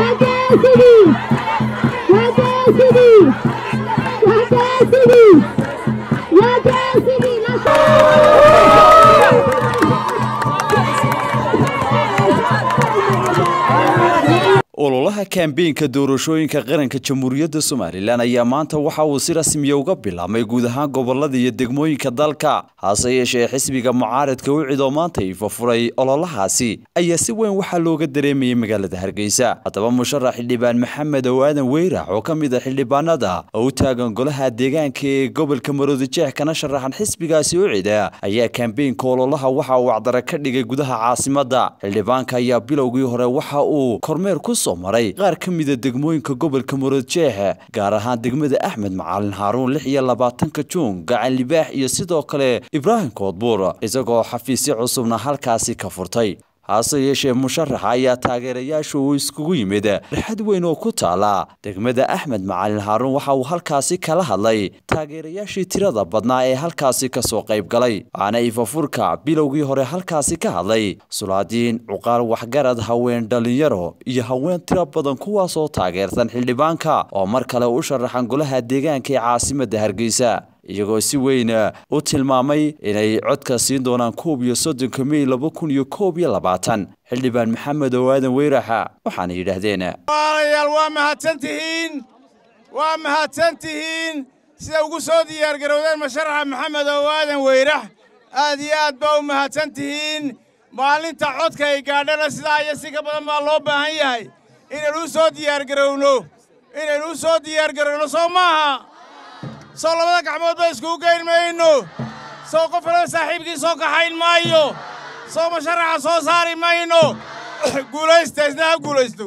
وجاسدي وجاسدي وجاسدي وجاسدي ololaha kambeynka doorashooyinka qaranka jamhuuriyadda somalilan ayaa maanta waxa uu si rasmiya uga bilaabmay guud ahaan gobolada iyo degmooyinka dalka hase yeeshee xisbiga mucaaradka wicid oo maanta ifafuray ololahaasi ayaa si weyn waxaa looga dareemayay magaalada hargeysa haddaba musharax xildhibaan maxamed ow aadan weyrax oo ka mid a xildhibaanada oo u taagan golaha deegaanka ee gobolka maroodijeex kana sharaxan xisbigaasi wicida ayaa kambeynka ololaha waxa uu acdara ka dhigay gudaha caasimadda xildhibaanka ayaa bilowgii hore waxa uu kormeer ku soo maray qaar ka mida degmooyinka gobolka maroodjeex gaar ahaan degmada axmed macalin haaruun lix iyo labaatanka juun gacan libaax iyo sidoo kale ibraahim koodbuur isagoo xafiisyo cusubna halkaasi ka furtay hase yeeshee musharaxa ayaa taageerayaasha uu iskugu yimid rixad weyn oo ku taala degmada axmed macalin haaruun waxa uu halkaasi kala hadlay taageerayaashii tirada badnaa ee halkaasi ka soo qayb galay waxaana ifafurka bilowgii hore halkaasi ka hadlay sulaadiin cuqaal waxgarad haween dhallinyaro iyo haween tiro badan kuwaasoo taageersan xildhibaanka oo mar kale u sharaxan golaha deegaanka ee caasimadda hargeysa iyagoo si weyn u tilmaamay inay codka siin doonaan koob iyo soddonka mey laba kun iyo koob iyo labaatan xildhibaan maxamed oo aadan weyraxa waxaana yidhaahdeen walaalayaal waa mahadsan tihiin waa mahadsan tihiin sida ugu soo diyaargarowdeen musharaxa maxamed oo aadan weyrax aad iyo aad baa u mahadsan tihiin maalinta codka ay gaadhana sidaa iyo si ka badan baa loo baahan yahay inaynu u soo diyaargarowno inaynu u soo diyaargarowno soo maaha soo labada gacmood ba iskugu geyn mayno soo qof kaleba saaxiibkii soo kaxayn maayo soo musharaxa soo saari mayno guulaysta isna ha guulaysto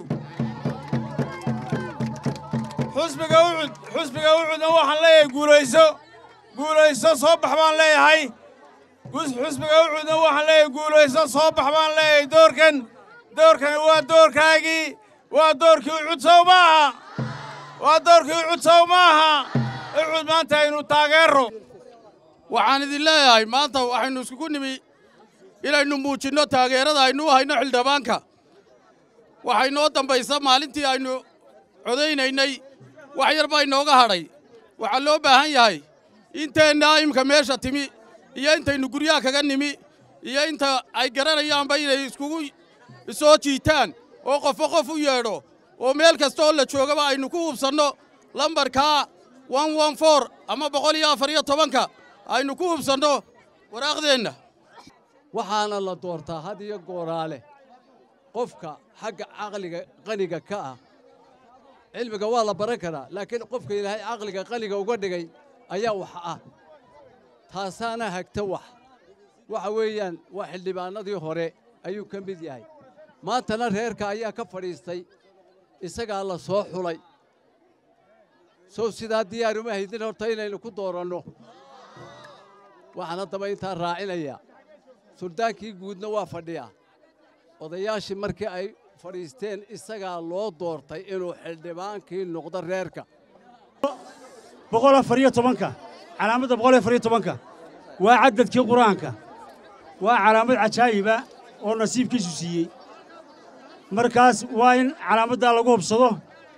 xusbiga ucud xusbiga ucudna waxaan leeyahay guulayso guulayso soo bax baan leeyahay xusbiga ucudna waxaan leeyahay guulayso soo bax baan leeyahay doorkan doorkani waa doorkaagii waa doorkii ucud sow maaha waa doorkii ucud sow maaha ucud maanta aynu taageerro waxaan idin leeyahay maanta waxaynu iskugu nimi inaynu muujinno taageerada aynu u hayno xildhibaanka waxay noo dambaysa maalintii aynu codaynaynay wax yar baa inooga hadhay waxaa loo baahan yahay inteennaa imka meesha timi iyo intaynu guryaha kaga nimi iyo inta ay garanayaanba inay iskugu soo jiitaan oo qofo qof u yeedho oo meel kasta oo la joogaba aynu ku hubsanno lambarkaa ama boqol iyo afar iyo tobanka aynu ku hubsanno waraaqdeenna waxaana la doortaa had iyo gooraale qofka xagga caqliga qaniga ka ah cilmiga waa la baran karaa laakiin qofka ilaahay caqliga qaniga uga dhigay ayaa wax ah taasaana hagta wax waxa weeyaan waa xildhibaannadii hore ayuu ka mid yahay maantana reerka ayaa ka fadhiistay isagaa la soo xulay sow sidaa diyaar uma haydin horta inaynu ku dooranno waxaan haddaba intaa raacinayaa suldaankii guudna waa fadhiyaa odayaashii markii ay fadhiisteen isagaa loo doortay inuu xildhibaankii noqdo reerka boqol afar iyo tobanka calaamadda boqol afar iyo tobanka waa caddadkii qur-aanka waa calaamad cajaayiba oo nasiibkiisu siiyey markaas waa in calaamaddaa lagu hubsado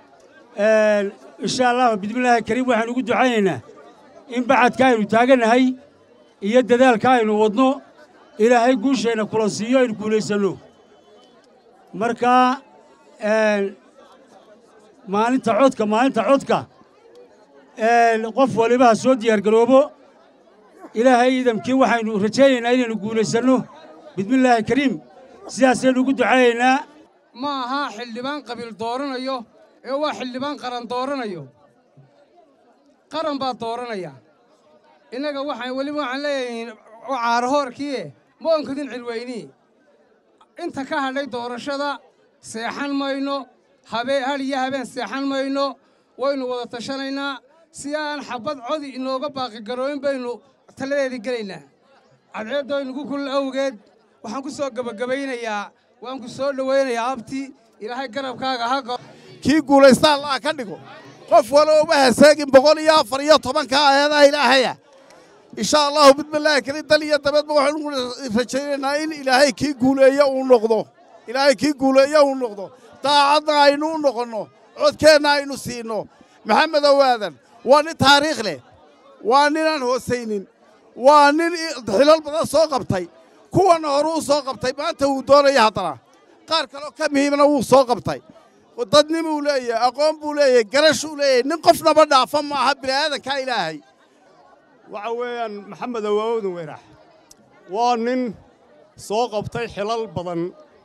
insha allah bismillaahi kariim waxaanu ugu ducaynaynaa in bacadka aynu taagannahay iyo dadaalka aynu wadno ilaahay guusheenna kula siiyo aynu guulaysanno markaa maalinta codka maalinta codka qof waliba ha soo diyaargaroobo ilaahay idamkii waxaynu rajaynaynaa inaynu guulaysanno bismillaahi kariim sidaasaynu ugu ducaynaynaa ma aha xildhibaan qabiil dooranayo ee waa xildhibaan qaran dooranayo qaran baa dooranaya innaga waxaan weliba waxaan leeyahay caarahoorkiie ma onkadin cilweynii inta ka hadhay doorashada seexan mayno habee hadh iyo habeen seexan mayno waynu wada tashanaynaa si aan xabbad codi inooga baaqigarooyin baynu taladeedii gelaynaa cadceeddooynugu kulul awgeed waxaan ku soo gebagabaynayaa waan ku soo dhowaynayaa abti ilaahay garabkaaga ha kii guulaystaa allaha ka dhigo qof walo uma haseegin boqol iyo afar iyo tobanka aayadaha ilaahaya insha allahu bismillaahi keli dal iyo dabeedba waxaynu rajaynaynaa in ilaahay kii guuleeyo uu noqdo ilaahay kii guuleeyo uu noqdo daacadna aynu u noqonno codkeenna aynu siinno maxamed owaadan waa nin taariikh leh waa ninaan hoosaynin waa nin xilal badan soo qabtay kuwanna hore uu soo qabtay maanta wuu doonaya haddana qaar kaloo ka muhiimna wuu soo qabtay dadnimuu leeyahay aqoon buu leeyahay garashuu leeyahay nin qofnaba dhaafa ma aha bini'aadankaa ilaahay waxa weeyaan maxamed awaawodin weyrax waa nin soo qabtay xilal badan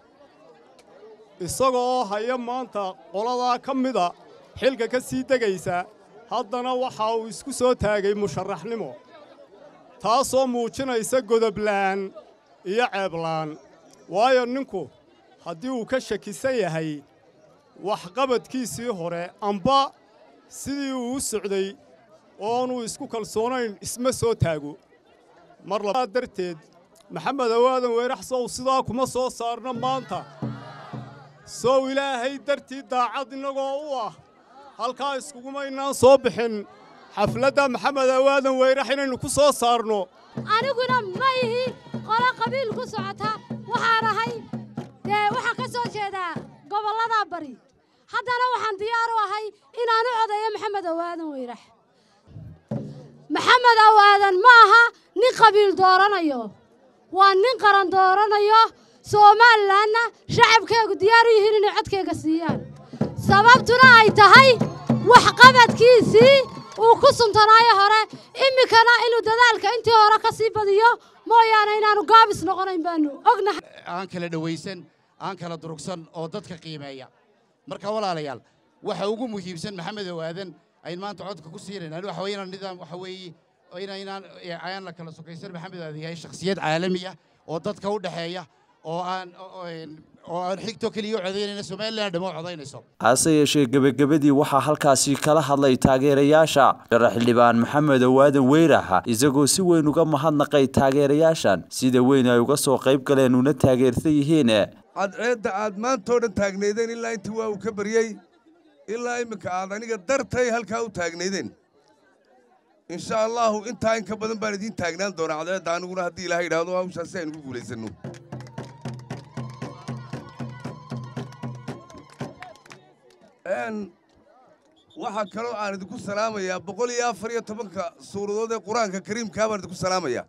isagoo haya maanta qoladaa ka mida xilka ka sii degaysa haddana waxa uu isku soo taagay musharaxnimo taasoo muujinaysa godoblaan iyo ceeblaan waayo ninku haddii uu ka shakisan yahay waxqabadkiisii hore amba sidii uu u socday oonuu isku kalsoonayn isma soo taago mar labaad darteed maxamed awaadan weyrax sow sidaa kuma soo saarno maanta sow ilaahay dartii daacad innagoo u ah halkaa iskugumaynaan soo bixin xafladda maxamed awaadan weyrax inaynu ku soo saarno aniguna ma ihi qolo qabiil ku socota waxaan ahay dee waxaan ka soo jeedaa gobollada bari haddana waxaan diyaar u ahay inaan u codeeyo maxamed awaadan weyrax maxamed awaadan ma aha nin qabiil dooranayo waa nin qaran dooranayo somalilanna shacabkeegu diyaar u yihiin inay codkayga siiyaan sababtuna ay tahay waxqabadkiisii uu ku suntanaayo hore iminkana inuu dadaalka intii hore ka sii badiyo mooyaane inaannu gaabis noqonayn baannu ognahay aan kala dhawaysan aan kala durugsan oo dadka qiimeeya marka walaalayaal waxa ugu muhiimsan maxamed awaadan ayn maanta codka ku siinaynaan waxa weeye inaan nidaam waxa weeye inaynaan ayaan la kala sokaysan maxamed awaadan yahay shakhsiyad caalami ah oo dadka u dhexeeya oo aan oo aan xigto keliya u codaynayna somalilan dhamo codaynayso hase yeeshee gebagabadii waxaa halkaasi kala hadlay taageerayaasha sharax xildhibaan maxamed awaadan weyraxa isagoo si weyn uga mahadnaqay taageerayaashan sida weyn ay uga soo qayb galeen una taageersan yihiin cadceedda aad maantoo dhan taagnaydeen ilaa intii waa uu ka baryey ilaa imminka aad aniga dartay halkaa u taagnaydeen insha allaahu intaa in ka badan baan idiin taagnaan doonaa cadceedda aniguna haddii ilahay idhaahdo hawshaas si aynu ku guulaysanno waxaa kaloo aan idinku salaamayaa boqol iyo afar iyo tobanka suuradood ee qur-aanka kariimkaa baan idinku salaamayaa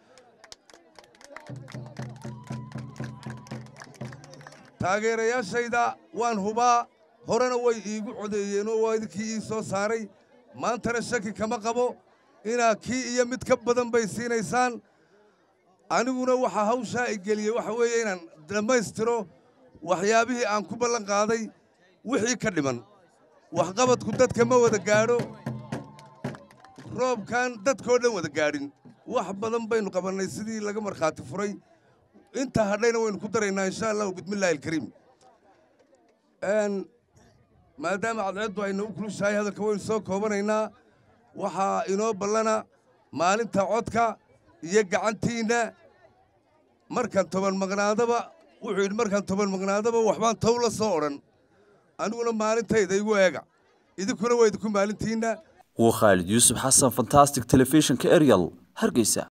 taageerayaashayda waan hubaa horena way iigu codeeyeenoo waa idinkii ii soo saaray maantana shaki kama qabo inaa kii iyo mid ka badan bay siinaysaan aniguna waxaa hawshaa i geliyey waxa weeye inaan dhammaystiro waxyaabihii aan ku ballan qaaday wixii ka dhiman waxqabadku dadka ma wada gaadho roobkan dadkoo dhan wada gaadhin wax badan baynu qabannay sidii laga markhaati furay inta hadhayna waynu ku daraynaa insha allahu bismillaahi alkariim maadaama cadceeddu ayna u kulushahay hadalka waynu soo koobanaynaa waxaa inoo ballana maalinta codka iyo gacantiinna markaan toban maqnaadaba wuxuu yidhi markaan toban maqnaadaba waxbaan tow la soo odhan aniguna maalintayda igu eega idinkuna waa idinku maalintiinna waa khaalid yuusuf xasan fantastic telefishinka eryal hargeysa